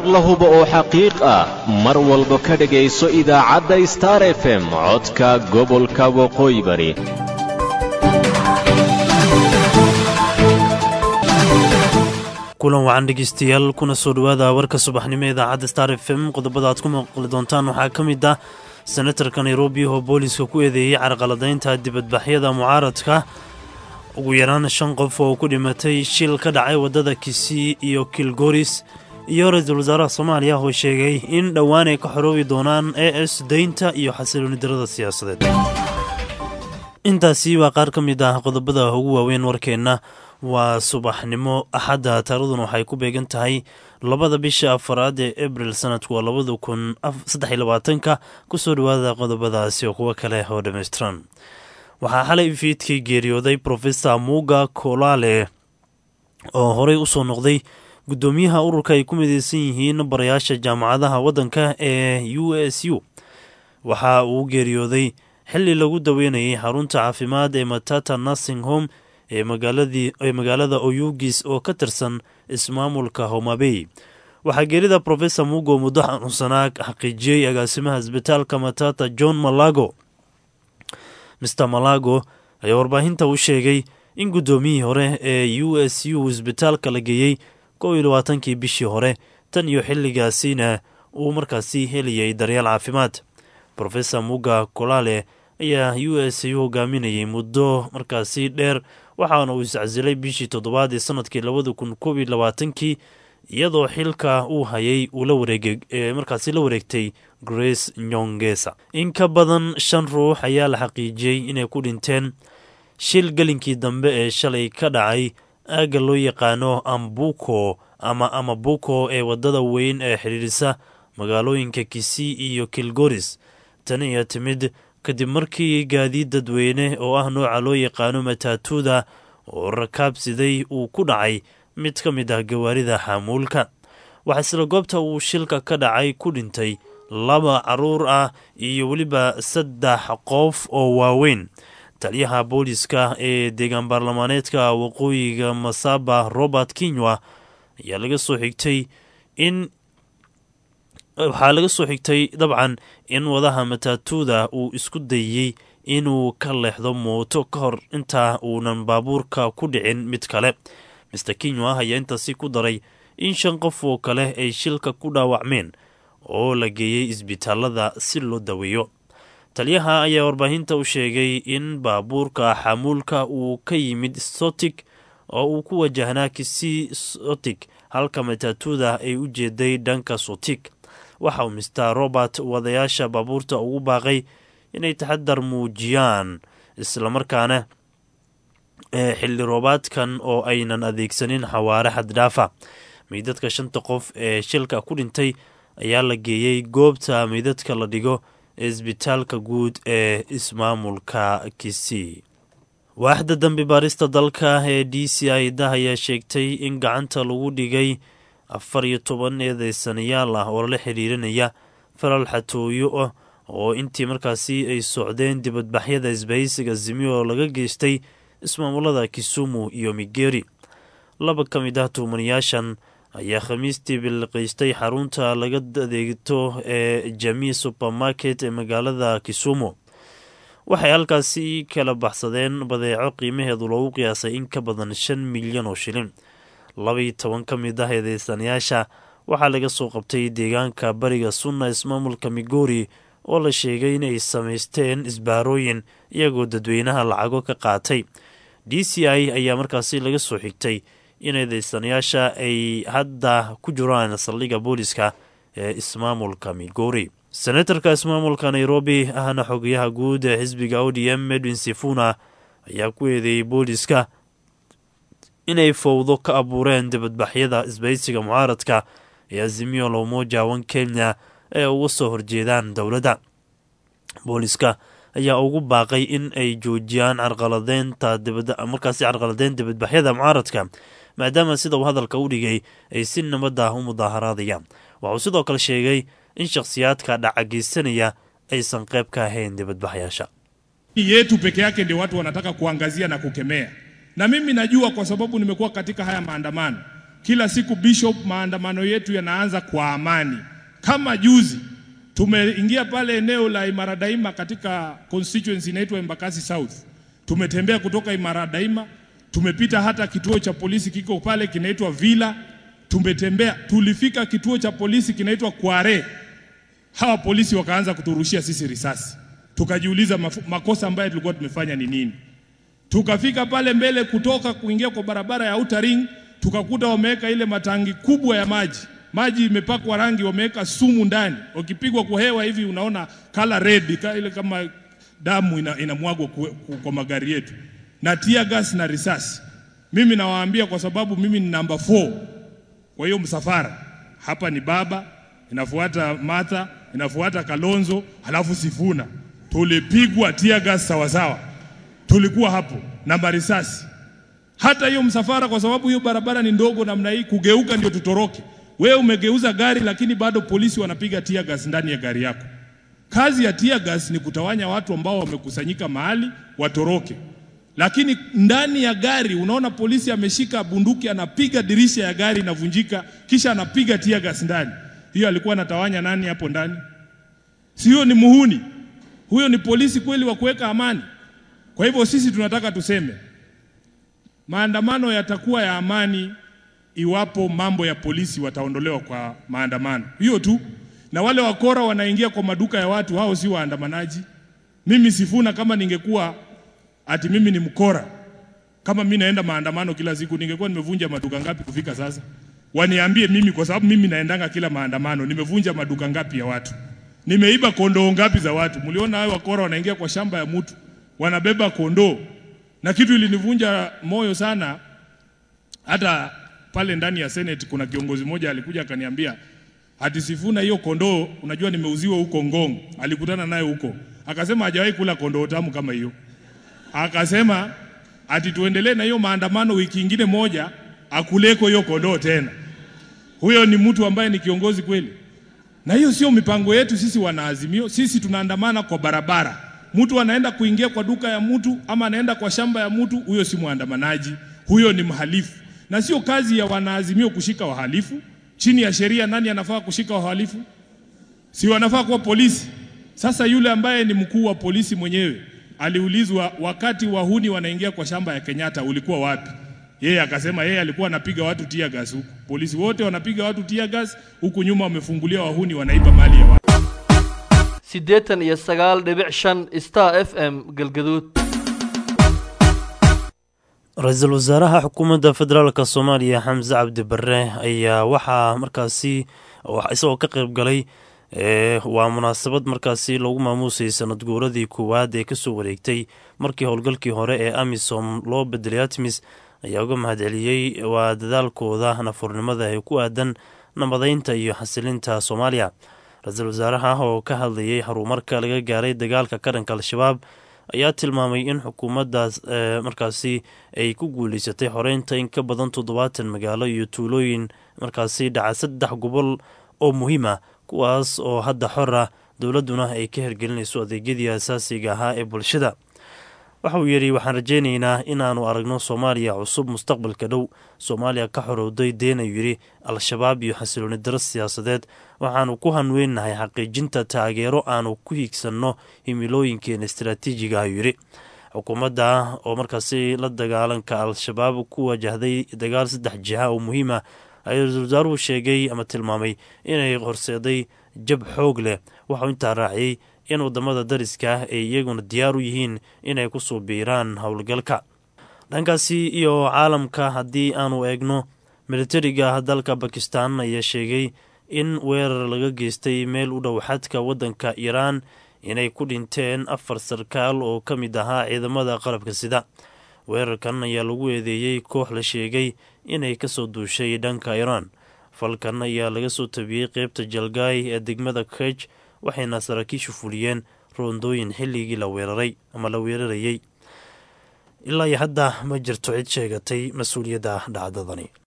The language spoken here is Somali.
la hubo oo xaqiiq ah mar walba ka dhegayso idaacadda star f m codka gobolka waqooyi bari kulan wacan dhegeystayaal kuna soo dhowaada warka subaxnimo idaacadda star f m qodobada aad ku maqli doontaan waxaa ka mid ah senatarka nairobi oo booliiska ku eedeeyey carqaladaynta dibadbaxyada mucaaradka ugu yaraan shan qof oo ku dhimatay shil ka dhacay waddada kisii iyo kilgoris iyo ra-iisul wasaaraha soomaaliya oo sheegay in dhowaan ay ka xoroobi doonaan e s deynta iyo xasilooni darada siyaasadeed intaasi waa qaar ka mid ah qodobada ugu waaweyn warkeenna waa subaxnimo axadda taaraduna waxay ku beegan tahay labada bisha afaraad ee abril sanadku waa labada kun saddex labaatanka kusoo dhowaada qodobadaasi oo kuwo kale oo dhammaystiran waxaa xalay fiidkii geeriyooday profesor muga kolale oo horey usoo noqday guddoomiyaha ururka ay ku mideysan yihiin barayaasha jaamacadaha waddanka ee u s u waxa uu geeriyooday xili lagu daweynayay xarunta caafimaad ee matata nursing home ee magaalada oyugis oo ka tirsan ismaamulka homabey waxaa geerida profesor mugo muddo xanuunsanaa xaqiijiyey agaasimaha isbitaalka matata john malago mr malago ayaa warbaahinta u sheegay in guddoomiyihii hore ee u s u isbitaalka la geeyey kow iyo labaatankii bishii hore tan iyo xilligaasina uu markaasi helayay daryeel caafimaad profesor muga kolale ayaa u s u hogaaminayay muddo markaasi dheer waxaana uu iscasilay bishii toddobaad ee sanadkii labada kun koob iyo labaatankii iyadoo xilka uu hayay uu la wareegay ee markaasi la wareegtay grace nyongesa in ka badan shan ruux ayaa la xaqiijiyey inay ku dhinteen shil gelinkii dambe ee shalay ka dhacay aagga loo yaqaano ambuko ama amabuko ee waddada weyn ee xidhiidhisa magaalooyinka kisii iyo kilgoris tani ayaa timid kadib markii gaadiid dadweyne oo ah nooca loo yaqaano mataatuda oo rakaabsiday uu ku dhacay mid ka mid ah gawaarida xaamuulka waxaa isla goobta uu shilka ka dhacay ku dhintay laba caruur ah iyo weliba saddex qof oo waaweyn taliyaha booliska ee deegaan baarlamaaneedka waqooyiga masaba robert kinywa ayaa laga soo xigtay in waxaa laga soo xigtay dabcan in wadaha mataatuda uu isku dayey inuu ka leexdo mooto ka hor intaa uunan baabuurka ku dhicin mid kale master kinywa ayaa intaasi ku daray in shan qof oo kale ay shilka ku dhaawacmeen oo la geeyey isbitaalada si loo daweeyo taliyaha ayaa warbaahinta u sheegay in baabuurka xamuulka uu ka yimid sotic oo uu ku wajahnaa kisii sotic halka mataatuda ay u jeeday dhanka sotic waxa uu mister robert wadayaasha baabuurta ugu baaqay inay taxadar muujiyaan islamarkaana xilli roobaadkan oo aynan adeegsanin xawaare xaddhaafa meydadka shanta qof ee shilka ku dhintay ayaa la geeyey goobta meydadka la dhigo ee isbitaalka guud ee ismaamulka kisii waaxda dambi baarista dalka ee d c i da ayaa sheegtay in gacanta lagu dhigay afar iyo toban eedeysanayaal ah oo lala xiriirinaya falal xatooyo ah oo intii markaasi ay socdeen dibadbaxyada isbahaysiga zimi oo laga geystay ismaamulada kisumu iyo migeri laba ka mid ah tuumanayaashan ayaa khamiistii bilqiistay xarunta laga adeegto ee jamii supermarket ee magaalada kisumu waxay halkaasi kala baxsadeen badeeco qiimaheedu loogu qiyaasay in ka badan shan milyan oo shilin labaiyo toban ka mid ah eedeysanayaasha waxaa laga soo qabtay deegaanka bariga sunna ismaamulka migori oo la sheegay inay samaysteen isbaarooyin iyagoo dadweynaha lacago ka qaatay d c i ayaa markaasi laga soo xigtay in eedeysanayaasha ay hadda ku jiraan saldhigga booliska ee ismaamulka migori senatarka ismaamulka nairobi ahna xogayaha guud ee xisbiga o d m edwin sifuna ayaa ku eedeeyey booliska inay fowdo ka abuureen dibadbaxyada isbaysiga mucaaradka ee azimio la umoja wan kenya ee uga soo horjeedaan dowladda booliska ayaa ugu baaqay in ay joojiyaan carqaladeynta markaasi carqaladeyn dibadbaxyada mucaaradka maadaama sida uu hadalka u dhigay ay si nabadda u mudaaharaadayaan waxuu sidoo kale sheegay in shakhsiyaadka dhacageysanaya aysan qayb ka ahayn dibadbaxyaasha yetu peke yake ndio watu wanataka kuangazia na kukemea, na mimi najua kwa sababu nimekuwa katika haya maandamano. Kila siku Bishop, maandamano yetu yanaanza kwa amani. Kama juzi tumeingia pale eneo la Imara Daima katika constituency inaitwa Embakasi South. Tumetembea kutoka Imara Daima, tumepita hata kituo cha polisi kiko pale kinaitwa Villa. Tumetembea, tulifika kituo cha polisi kinaitwa Kware. Hawa polisi wakaanza kuturushia sisi risasi, tukajiuliza mafu- makosa ambayo tulikuwa tumefanya ni nini. Tukafika pale mbele kutoka kuingia kwa barabara ya Outer Ring, tukakuta wameweka ile matangi kubwa ya maji. Maji imepakwa rangi, wameweka sumu ndani. Ukipigwa kwa hewa hivi unaona color red, ka- ile kama damu ina, inamwagwa ku- ku- kwa magari yetu, na tear gas na risasi. Mimi nawaambia kwa sababu mimi ni namba 4 kwa hiyo msafara hapa ni baba, inafuata Martha, inafuata Kalonzo, halafu Sifuna. Tulipigwa tear gas sawasawa, tulikuwa hapo na marisasi. Hata hiyo msafara, kwa sababu hiyo barabara ni ndogo namna hii, kugeuka ndio tutoroke. Wewe umegeuza gari, lakini bado polisi wanapiga tear gas ndani ya gari yako. Kazi ya tear gas ni kutawanya watu ambao wamekusanyika mahali watoroke, lakini ndani ya gari unaona polisi ameshika bunduki anapiga dirisha ya gari inavunjika, kisha anapiga tear gas ndani. Hiyo alikuwa anatawanya nani hapo ndani? Sio, ni muhuni huyo? Ni polisi kweli wa kuweka amani? Kwa hivyo sisi tunataka tuseme maandamano yatakuwa ya amani iwapo mambo ya polisi wataondolewa kwa maandamano, hiyo tu. Na wale wakora wanaingia kwa maduka ya watu, hao si waandamanaji. Mimi Sifuna, kama ningekuwa ati mimi ni mkora, kama mimi naenda maandamano kila siku, ningekuwa nimevunja maduka ngapi kufika sasa? Waniambie mimi, kwa sababu mimi naendanga kila maandamano, nimevunja maduka ngapi ya watu, nimeiba kondoo ngapi za watu. Mliona hao wakora wanaingia kwa shamba ya mtu, wanabeba kondoo, na kitu ilinivunja moyo sana hata pale ndani ya Senate kuna kiongozi mmoja alikuja akaniambia ati Sifuna, hiyo kondoo unajua nimeuziwa huko Ngong. Alikutana naye huko, akasema hajawahi kula kondoo tamu kama hiyo. Akasema ati tuendelee na hiyo maandamano wiki ingine moja, akuleko hiyo kondoo tena. Huyo ni mtu ambaye ni kiongozi kweli? Na hiyo sio mipango yetu sisi wanaazimio. Sisi tunaandamana kwa barabara. Mtu anaenda kuingia kwa duka ya mtu ama anaenda kwa shamba ya mtu, huyo si mwandamanaji, huyo ni mhalifu. Na sio kazi ya wanaazimio kushika wahalifu. Chini ya sheria, nani anafaa kushika wahalifu? Si wanafaa kuwa polisi? Sasa yule ambaye ni mkuu wa polisi mwenyewe aliulizwa, wakati wahuni wanaingia kwa shamba ya Kenyatta ulikuwa wapi? Yeye akasema yeye alikuwa anapiga watu tear gas huku. Polisi wote wanapiga watu tear gas, huku nyuma wamefungulia wahuni wanaiba mali ya watu. siddeetan iyo sagaal dhibic shan star f m galgaduud ra-iisul wasaaraha xukuumadda federaalka soomaaliya xamse cabdi bare ayaa waxaa markaasi isagoo ka qeyb galay waa munaasabad markaasi lagu maamuusay sanad guuradii koowaad ee kasoo wareegtay markii howlgalkii hore ee amisom loo bedelay atmis ayaa uga mahadceliyey waa dadaalkooda nafurnimada ee ku aadan nabadaynta iyo xasilinta soomaaliya ra-iisul wasaaraha oo ka hadlayay horumarka laga gaaray dagaalka ka dhanka al-shabaab ayaa tilmaamay in xukuumaddaas markaasi ay ku guuleysatay xoreynta in ka badan toddobaatan magaalo iyo tuulooyin markaasi dhaca saddex gobol oo muhiim ah kuwaas oo hadda xor ah dowladduna ay ka hirgelinayso adeegyadii asaasiga ahaa ee bulshada waxa uu yidhi waxaan rajaynaynaa inaannu aragno soomaaliya cusub mustaqbalka dhow soomaaliya ka xorowday deen ayuu yidhi al-shabaab iyo xasilooni daro siyaasadeed waxaannu ku hanweynahay xaqiijinta taageero aanu ku hiigsanno himilooyinkeena istaraatiijiga ayuu yidhi xukuumadda oo markaasi la dagaalanka al-shabaab ku wajahday dagaal saddex jiha oo muhiim ah ayuu ra-isul wasaaruhu sheegay ama tilmaamay inay horseeday jab xoog leh waxauu intaa raaciyey in wadamada dariska ah ay iyaguna diyaar u yihiin inay kusoo biiraan howlgalka dhankaasi iyo caalamka haddii aanu eegno militariga dalka bakistan ayaa sheegay in weerar laga geystay meel u dhow xadka waddanka iiraan inay ku dhinteen afar sarkaal oo ka mid ahaa ciidamada qalabka sida weerarkan ayaa lagu eedeeyey koox la sheegay inay kasoo duushay dhanka iiraan falkan ayaa laga soo tabiyey qeybta jalgaay ee degmada kej waxayna saraakiishu fuliyeen roondooyin xilligii la weeraray ama la weerarayey ilaa iyo hadda ma jirto cid sheegatay mas-uuliyadda dhacdadani